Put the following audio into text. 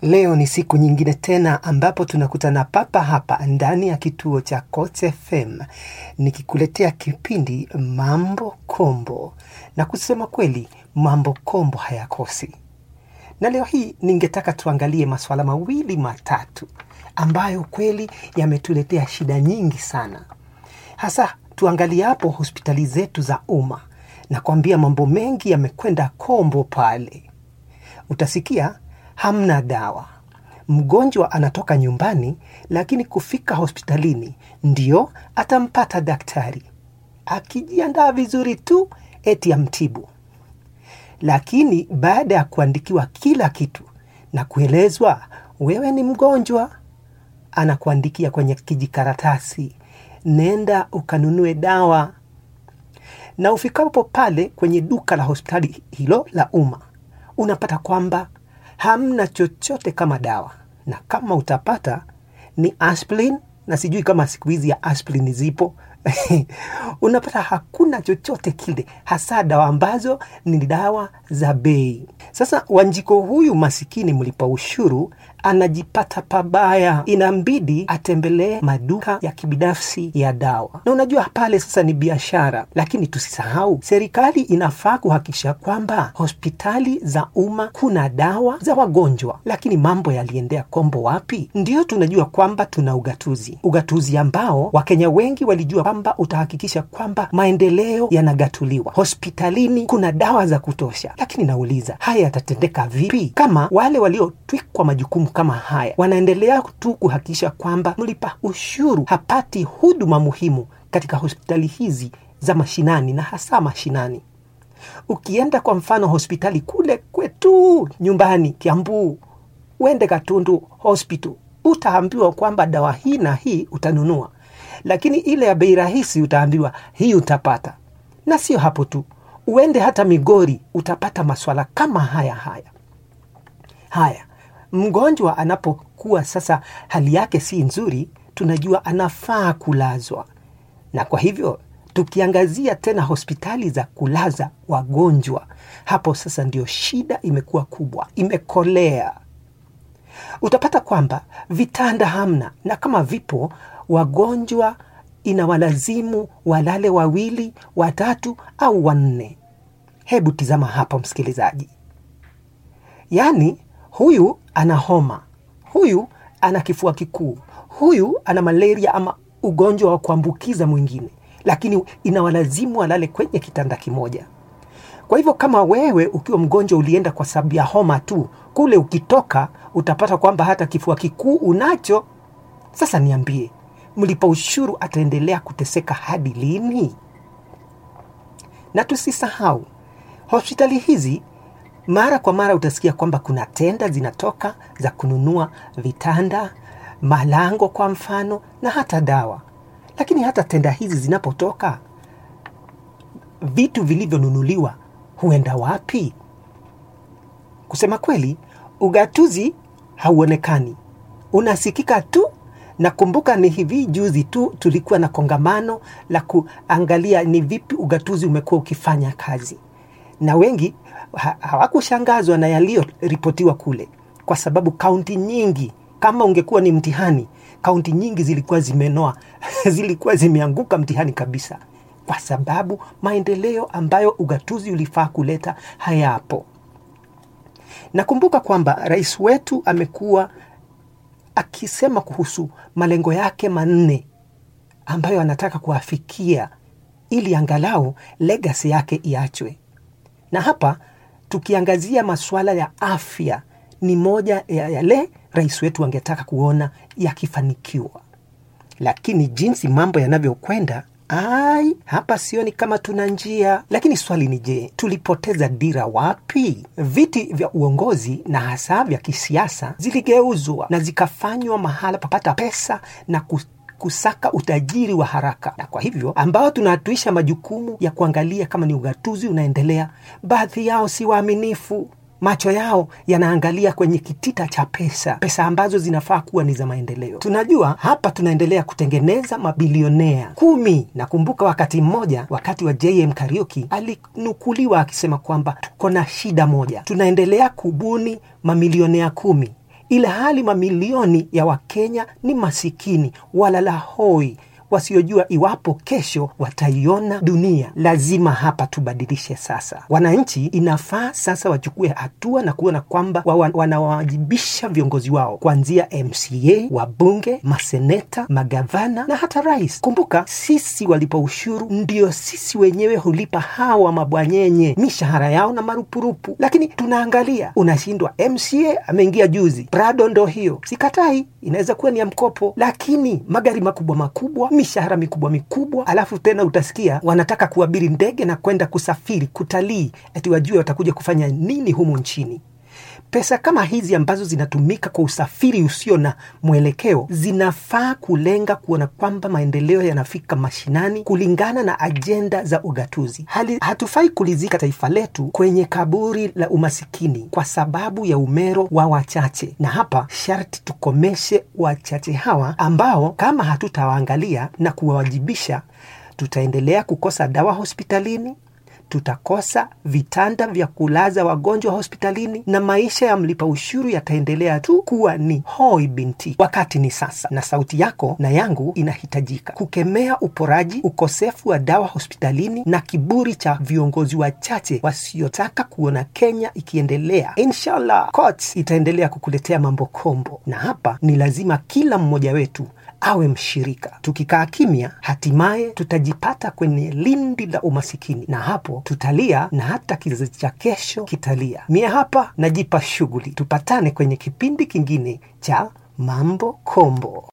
Leo ni siku nyingine tena ambapo tunakutana papa hapa ndani ya kituo cha Coach FM nikikuletea kipindi Mambo Kombo, na kusema kweli mambo kombo hayakosi. Na leo hii ningetaka tuangalie masuala mawili matatu ambayo kweli yametuletea shida nyingi sana, hasa tuangalie hapo hospitali zetu za umma. Nakwambia mambo mengi yamekwenda kombo pale. Utasikia hamna dawa, mgonjwa anatoka nyumbani, lakini kufika hospitalini ndio atampata daktari akijiandaa vizuri tu, eti amtibu. Lakini baada ya kuandikiwa kila kitu na kuelezwa wewe ni mgonjwa, anakuandikia kwenye kijikaratasi, nenda ukanunue dawa. Na ufikapo pale kwenye duka la hospitali hilo la umma, unapata kwamba hamna chochote kama dawa, na kama utapata ni aspirin, na sijui kama siku hizi ya aspirin zipo unapata hakuna chochote kile, hasa dawa ambazo ni dawa za bei. Sasa Wanjiko huyu masikini mlipa ushuru anajipata pabaya, inambidi atembelee maduka ya kibinafsi ya dawa, na unajua pale sasa ni biashara. Lakini tusisahau serikali inafaa kuhakikisha kwamba hospitali za umma kuna dawa za wagonjwa. Lakini mambo yaliendea kombo wapi? Ndio tunajua kwamba tuna ugatuzi, ugatuzi ambao Wakenya wengi walijua kwamba utahakikisha kwamba maendeleo yanagatuliwa, hospitalini kuna dawa za kutosha. Lakini nauliza haya yatatendeka vipi kama wale waliotwikwa majukumu kama haya wanaendelea tu kuhakikisha kwamba mlipa ushuru hapati huduma muhimu katika hospitali hizi za mashinani na hasa mashinani. Ukienda kwa mfano hospitali kule kwetu nyumbani Kiambu, uende Katundu Hospital, utaambiwa kwamba dawa hii na hii utanunua, lakini ile ya bei rahisi utaambiwa hii utapata. Na sio hapo tu, uende hata Migori utapata maswala kama haya haya haya. Mgonjwa anapokuwa sasa hali yake si nzuri, tunajua anafaa kulazwa, na kwa hivyo tukiangazia tena hospitali za kulaza wagonjwa, hapo sasa ndio shida imekuwa kubwa, imekolea. Utapata kwamba vitanda hamna, na kama vipo wagonjwa inawalazimu walale wawili, watatu au wanne. Hebu tizama hapa, msikilizaji, yaani huyu ana homa, huyu ana kifua kikuu, huyu ana malaria ama ugonjwa wa kuambukiza mwingine, lakini inawalazimu walale kwenye kitanda kimoja. Kwa hivyo kama wewe ukiwa mgonjwa ulienda kwa sababu ya homa tu, kule ukitoka utapata kwamba hata kifua kikuu unacho. Sasa niambie, mlipa ushuru ataendelea kuteseka hadi lini? Na tusisahau hospitali hizi mara kwa mara utasikia kwamba kuna tenda zinatoka za kununua vitanda, malango kwa mfano, na hata dawa. Lakini hata tenda hizi zinapotoka, vitu vilivyonunuliwa huenda wapi? Kusema kweli, ugatuzi hauonekani, unasikika tu. Nakumbuka ni hivi juzi tu tulikuwa na kongamano la kuangalia ni vipi ugatuzi umekuwa ukifanya kazi, na wengi ha hawakushangazwa na yaliyoripotiwa kule, kwa sababu kaunti nyingi, kama ungekuwa ni mtihani, kaunti nyingi zilikuwa zimenoa zilikuwa zimeanguka mtihani kabisa, kwa sababu maendeleo ambayo ugatuzi ulifaa kuleta hayapo. Nakumbuka kwamba rais wetu amekuwa akisema kuhusu malengo yake manne ambayo anataka kuafikia ili angalau legacy yake iachwe. Na hapa tukiangazia masuala ya afya, ni moja ya yale rais wetu angetaka kuona yakifanikiwa, lakini jinsi mambo yanavyokwenda, ai, hapa sioni kama tuna njia. Lakini swali ni je, tulipoteza dira wapi? Viti vya uongozi na hasa vya kisiasa ziligeuzwa na zikafanywa mahala papata pesa na kus kusaka utajiri wa haraka, na kwa hivyo ambao tunatuisha majukumu ya kuangalia kama ni ugatuzi unaendelea, baadhi yao si waaminifu. Macho yao yanaangalia kwenye kitita cha pesa, pesa ambazo zinafaa kuwa ni za maendeleo. Tunajua hapa tunaendelea kutengeneza mabilionea kumi. Nakumbuka wakati mmoja, wakati wa JM Kariuki alinukuliwa akisema kwamba tuko na shida moja, tunaendelea kubuni mamilionea kumi ila hali mamilioni ya Wakenya ni masikini walala hoi wasiojua iwapo kesho wataiona dunia. Lazima hapa tubadilishe sasa. Wananchi inafaa sasa wachukue hatua na kuona kwamba wa- wanawajibisha viongozi wao kuanzia MCA, wabunge, maseneta, magavana na hata rais. Kumbuka sisi walipa ushuru ndio sisi wenyewe hulipa hawa mabwanyenye mishahara yao na marupurupu, lakini tunaangalia, unashindwa. MCA ameingia juzi, Prado ndo hiyo, sikatai, inaweza kuwa ni ya mkopo, lakini magari makubwa makubwa, mishahara mikubwa mikubwa, alafu tena utasikia wanataka kuabiri ndege na kwenda kusafiri kutalii, ati wajue watakuja kufanya nini humu nchini. Pesa kama hizi ambazo zinatumika kwa usafiri usio na mwelekeo zinafaa kulenga kuona kwamba maendeleo yanafika mashinani kulingana na ajenda za ugatuzi. Hali, hatufai kulizika taifa letu kwenye kaburi la umasikini kwa sababu ya umero wa wachache, na hapa sharti tukomeshe wachache hawa ambao kama hatutawaangalia na kuwawajibisha, tutaendelea kukosa dawa hospitalini tutakosa vitanda vya kulaza wagonjwa hospitalini na maisha ya mlipa ushuru yataendelea tu kuwa ni hoi binti. Wakati ni sasa, na sauti yako na yangu inahitajika kukemea uporaji, ukosefu wa dawa hospitalini na kiburi cha viongozi wachache wasiotaka kuona Kenya ikiendelea. Inshallah, courts itaendelea kukuletea mambo kombo, na hapa ni lazima kila mmoja wetu awe mshirika. Tukikaa kimya, hatimaye tutajipata kwenye lindi la umasikini, na hapo tutalia na hata kizazi cha kesho kitalia. Mie hapa najipa shughuli. Tupatane kwenye kipindi kingine cha Mambo Kombo.